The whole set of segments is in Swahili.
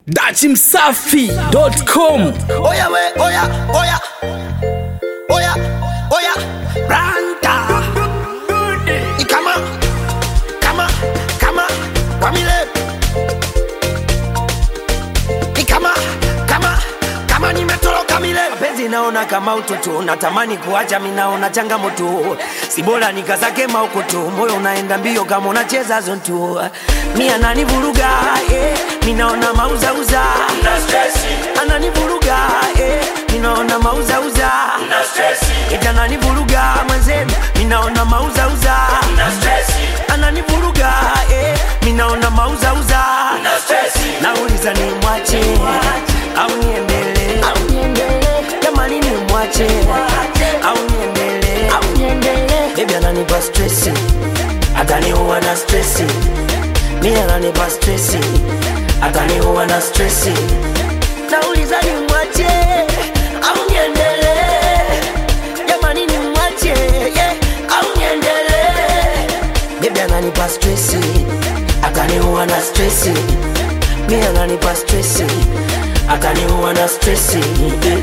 dachimsafi.com Oya we, oya, oya, oya, oya, Ranta. Ikama, kama, kama, Pamile. Ikama, kama, kama nimetoroka mile. Penzi naona kama utoto, natamani kuacha, mi naona changamoto. Si bora nikazake maukoto, moyo unaenda mbio kama unacheza zonto. Mi ananivuruga, eh, mi naona mauzauza ananivuruga eh, ninaona mauzauza eti ananivuruga mwenzenu ninaona mauzauza ananivuruga eh, ninaona mauzauza nauliza ni mwache au niendelee jamani ni mwache au niendelee bebi ananipa stresi ataniua na stresi mi ananipa stresi ataniua na stresi nauliza ni mwache au niendelee jamani ni mwache yeah, au niendelee bebi ananipa stresi ataniua na stresi mi ananipa stresi ataniua na stresi yeah.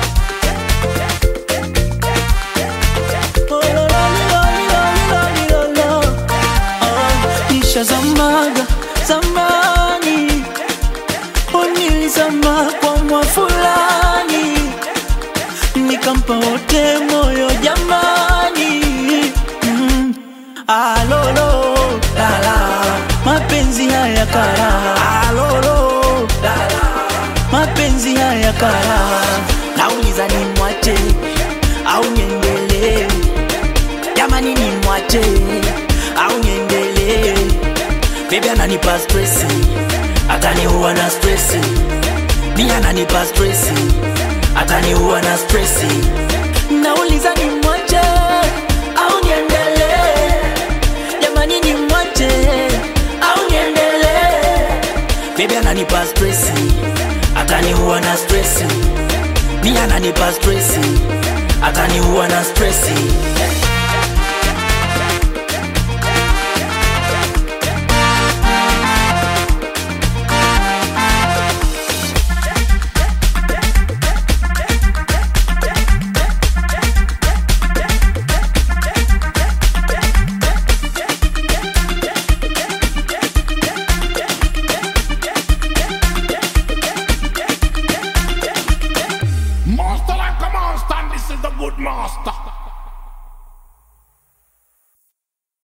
nishazamaga zamani nilizama kwa mwa fulani nikampa wote moyo jamani mm. alolo lala mapenzi haya kara alolo lala mapenzi haya kara nauliza ni mwache au niendelee jamani ni mwache au niendelee bebi ananipa stresi ataniua na stresi mi ananipa stresi ataniua na stresi nauliza ni mwache au niendelee jamani ni mwache au niendelee bebi ananipa stresi ataniua na stresi mi ananipa stresi ataniua na stresi